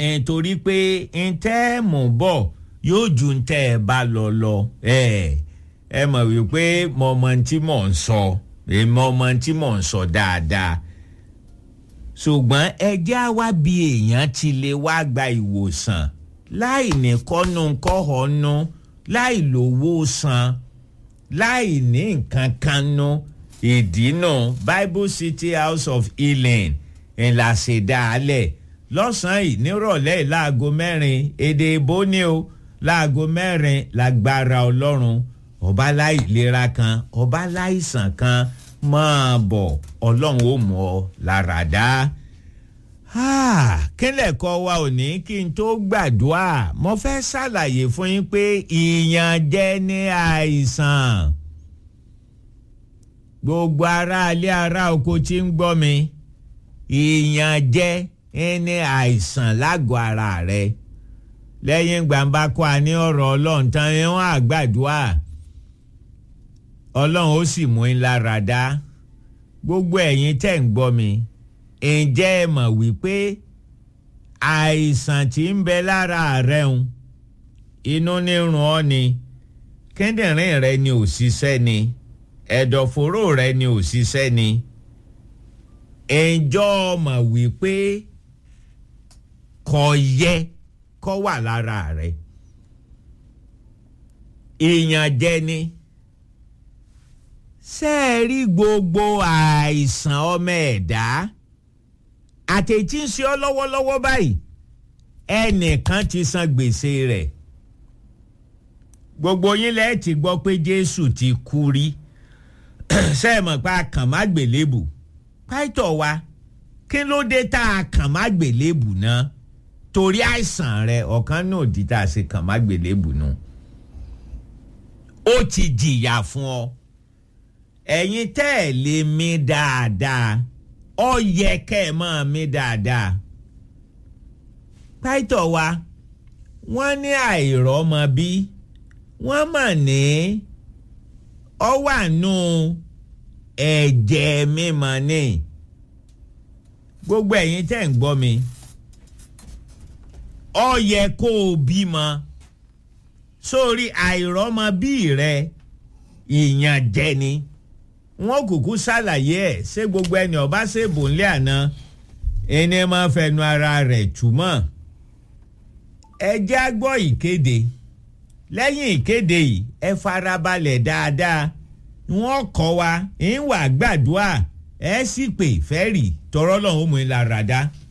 torí pé ntẹ́ mú bọ̀ yóò ju ntẹ́ ẹ bá lọ lọ ẹ ẹ mọ̀ wípé mo mọ tí mò ń sọ mo mọ tí mò ń sọ dáadáa ṣùgbọ́n ẹjẹ́ á wá bí èèyàn ti lè wá gba ìwòsàn láì ní kọ́nu kọ́hónú láì lówó san láì ní nǹkan kan nú ìdínà Bible City House of Healing ńlá ṣe dáálẹ̀ lọ́sàn-án yìí nírọ̀lẹ́ yìí láago mẹ́rin èdè ìbò ni o láago mẹ́rin lágbára ọlọ́run ọba láìlera kan ọba láìsàn kan máa bọ̀ ọlọ́run ó mú ọ lára dá. kílẹ̀ kọ́ wa ò ní kí n tó gbàdúrà mo fẹ́ ṣàlàyé fún yín pé ìyànjẹ ní àìsàn gbogbo ará ilé ará oko tí ń gbọ́ mi ìyànjẹ ní àìsàn lágọ̀ọ́ ara rẹ lẹ́yìn gbàǹbá kọ́ a ní ọ̀rọ̀ ọlọ́run tán ni wọ́n á gbàdúrà ọlọ́run ó sì mú in lára dá gbogbo ẹ̀yin tẹ̀ ń gbọ́ mi ǹjẹ́ ẹ mọ̀ wípé àìsàn tí ń bẹ lára rẹ ń inú nírun ọ́ ni kíndìnrín rẹ ni ò ṣiṣẹ́ ni ẹ̀dọ̀fóró rẹ ni ò ṣiṣẹ́ ni ǹjọ́ mọ̀ wípé kò yẹ kó wà lára rẹ ìyànjẹ ni ṣé ẹ rí gbogbo àìsàn ọmọ ẹ̀dá àtẹ̀tí ń ṣe ọ́ lọ́wọ́lọ́wọ́ báyìí ẹnìkan ti san gbèsè rẹ̀ gbogbo yín lẹ́ẹ̀ ti gbọ́ pé Jésù ti kú rí ṣé ẹ mọ̀ pé a kàn má gbèlébù pàìtọ̀ wa kí ló dé tá a kàn má gbèlébù náà torí àìsàn rẹ ọ̀kan náà di tá a ṣe kàn má gbèlébù náà ó ti jìyà fún ọ ẹ̀yin tẹ́ ẹ̀ lè mí dáadáa ọ yẹ kẹ́ ẹ̀ máa mí dáadáa pàìtọ̀ wa wọ́n ní àìrọ́mọ bí wọ́n mà ní ọ wà nù ẹ̀jẹ̀ mímọ́ ní gbogbo ẹ̀yin tẹ́ ń gbọ́ mi ọ yẹ kó o bímọ sórí àìrọ́mọ bí rẹ ìyànjẹ ni wọn kúkú ṣàlàyé ẹ̀ ṣé gbogbo ẹni ọba ṣèbò ńlẹ̀ àná ẹni máa fẹnu ara rẹ̀ túmọ̀ ẹ já gbọ́ ìkéde lẹ́yìn ìkéde yìí ẹ farabalẹ̀ dáadáa wọ́n kọ́ wa ń wà gbàdúrà ẹ sì pè fẹ́rì tọrọ lọ́hùn mú ìlara dá.